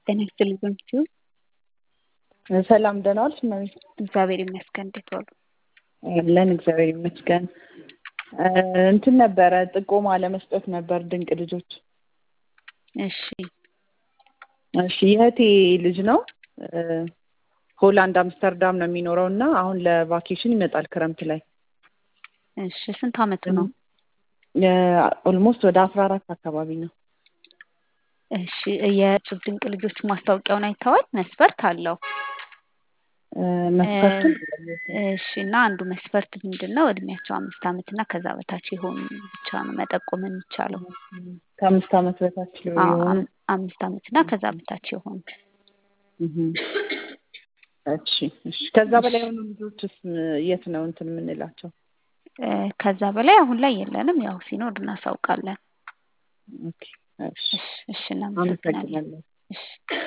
ጤና ይስጥልኝ በምትዩ ሰላም ደህና ዋልሽ እመቤት? እግዚአብሔር ይመስገን። እንዴት ዋሉ? አለን እግዚአብሔር ይመስገን። እንትን ነበረ ጥቆማ ለመስጠት ነበር ድንቅ ልጆች። እሺ እሺ የእህቴ ልጅ ነው ሆላንድ አምስተርዳም ነው የሚኖረው እና አሁን ለቫኬሽን ይመጣል ክረምት ላይ እሺ ስንት አመቱ ነው? ኦልሞስት ወደ አስራ አራት አካባቢ ነው። እሺ የእጹብ ድንቅ ልጆች ማስታወቂያውን አይተዋል? መስፈርት አለው። መስፈርቱን እሺ እና አንዱ መስፈርት ምንድን ነው? እድሜያቸው አምስት አመት እና ከዛ በታች የሆኑ ብቻ ነው መጠቆም የሚቻለው። ከአምስት አመት በታች አዎ፣ የሆኑ አም- አምስት አመት እና ከዛ በታች የሆኑ እህም። እሺ እሺ ከዛ በላይ የሆኑ ልጆችስ የት ነው እንትን የምንላቸው? እ፣ ከዛ በላይ አሁን ላይ የለንም። ያው ሲኖር እናሳውቃለን። ኦኬ እሺ እሺ እሺ እናመሰግናለን። አመሰግናለሁ። እሺ